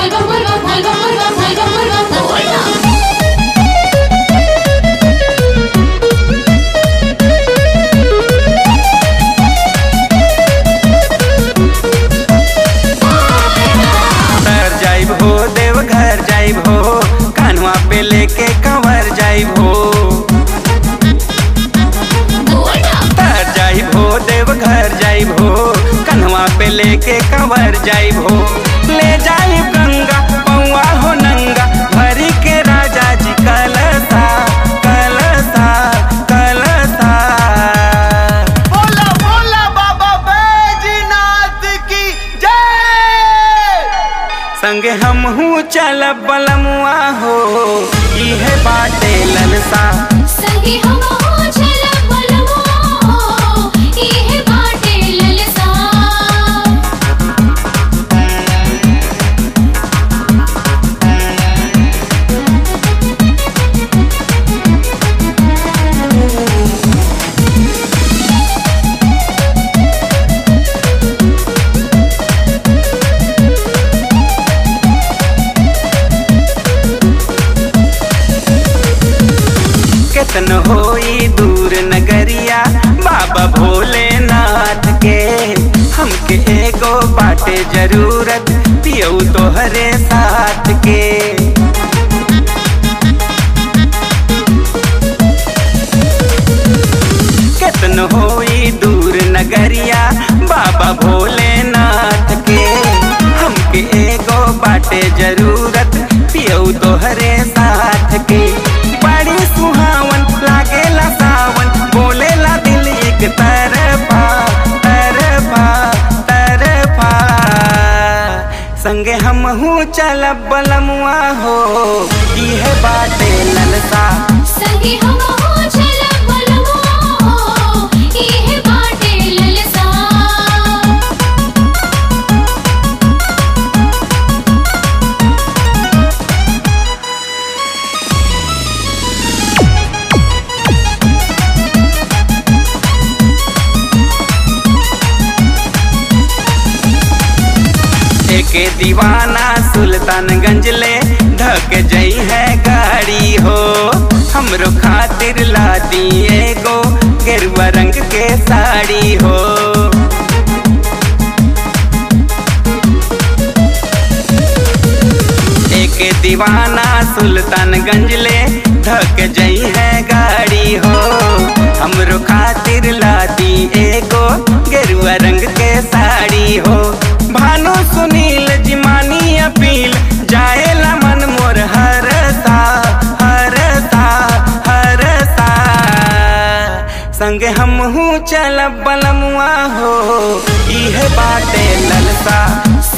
vuelva, vuelva, vuelva, vuelva, vuelva, vuelva, vuelva. तर जाइब हो देव घर जाइब हो कानवा पे लेके कंवर जाइब हो तर जाइब हो देव घर जाइब हो कन्हवा पे लेके कंवर जाइब हो ले जाइब गंगा पौआ हो नंगा भरी के राजा जी कलसा कलसा कलसा बोला बोला बाबा बैजनाथ की जय संगे हम हूँ चल बलमुआ हो इहे बाटे ललसा संगी हम हो चल बलवा इहे बाटे ललसा केतन होई दूर नगरिया बाबा भोलेनाथ के हमके एगो बाटे जरूरत पियऊ तोहरे साथ के केतन होई दूर नगरिया बाबा भोलेनाथ के हमके एगो बाटे जरूरत पियऊ तोहरे साथ के बड़ी सुहावन लागेला सावन बोलेला दिल एक तरफा तरफा तरफा संगे हम हूँ चल बलमुआ हो इहे बाटे ललसा संगी हम हो चल बलवा इहे बाटे ललसा एके दीवाना सुल्तानगंज ले धक जई है गाड़ी हो हमरो खातिर ला दी एगो गेरुआ रंग के साड़ी हो एके दीवाना सुल्तानगंज ले धक जई है गाड़ी हो हमरो खातिर ला दी एगो गेरुआ रंग के साड़ी हो भानु सुनील जिमानी अपील जाएला मन मोर हरसा हरसा हरसा संगे हम हूँ चल बलमुआ हो इहे बाटे ललसा